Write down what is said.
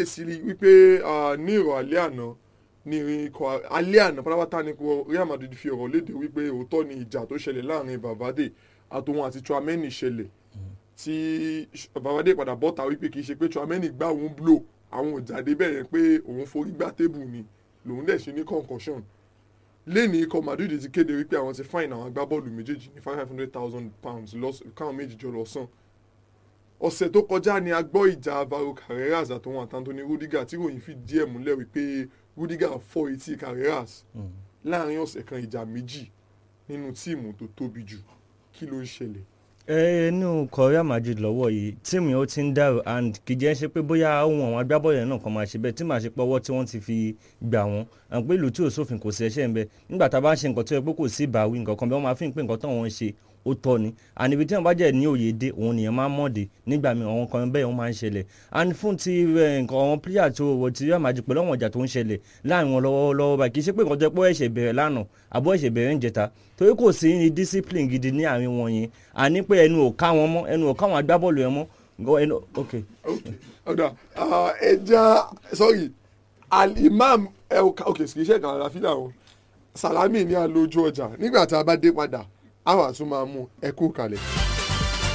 ṣàkíyèsí wípé ah, ní ìrọ̀ alẹ́ àná ní ikọ̀ alẹ́ àná pátápátá ní ikọ̀ Real Madrid fi ọ̀rọ̀ léde wípé òótọ́ ni ìjà tó ṣẹlẹ̀ láàrin Valverde àtòun àti Tchouaméni ṣẹlẹ̀ tí Valverde padà bọ́ta wípé kì í ṣe pé Tchouaméni gbá òun blow àwọn òjàdé bẹ́ẹ̀ yẹn pé òun forí gbá tébù ni lòun dẹ̀ ṣe ní concussion lẹ́ni ikọ̀ Madrid ti kéde wípé àwọn ti fine àwọn agbábọ́ọ̀lù méjèèjì ní five hundred thousand pounds lọ́s- káwọn méjì jọ lọ sàn ọ̀sẹ̀ tó kọjá ni a gbọ́ ìjà Alvaro Carreras àtòun àti Anthony Rudiger tí ròyìn fi díẹ̀ múlẹ̀ wípé Rudiger fọ́ etí Carreras láàrin ọ̀sẹ̀ kan ìjà méjì nínú tíìmù tó tóbi jù kí ló ń ṣẹlẹ̀ ẹ inú Real Madrid lọ́wọ́ yìí tíìmù yẹn ó ti ń dàrú and kì í jẹ́ ṣe pé bóyá ohun àwọn agbábọ́ọ̀lù yẹn náà kan máa ṣe bẹ́ẹ̀ tí màá ṣe pé ọwọ́ tí wọ́n ti fi gbà wọ́n àwọn pé ìlú tí ò sófin kò sí ẹ̀ṣẹ̀ ń bẹ nígbà tá a bá ń ṣe nǹkan tó yẹ pé kò sí ìbáwí nǹkan kan bí wọ́n máa fi ń pè nǹkan tó wọ́n ń ṣe ó tọ́ ni and ibi tí wọ́n bá jẹ́ ní òye dé òun nìyẹn máa ń mọ̀dé nígbà míì àwọn kan bẹ́ẹ̀ wọ́n máa ń ṣẹlẹ̀ and fún ti eh, nǹkan àwọn player tó wọ ti Real Madrid pẹ̀lú àwọn ọjà tó ń ṣẹlẹ̀ láàrin wọn lọ́wọ́lọ́wọ́ báyìí kì í ṣe pé nǹkan tó yẹ pé ó ẹ̀ṣẹ̀ bẹ̀rẹ̀ lánàá àbọ̀ ẹ̀ṣẹ̀ bẹ̀rẹ̀ ń jẹta torí kò sí ní discipline gidi ní àárín wọn yẹn àní pé ẹnu ò ká wọn mọ́ ẹnu ò ká wọn agbábọ́ọ̀lù yẹn mọ́ Go- ẹnu ok ok ọ̀dà ah, ẹja sorry al-imam el- ok kì í ṣe ìkànnì àlàáfíà o salami ní alójú ọjà nígbà tá a bá dé padà a wà tún máa mú ẹ kú kalẹ̀.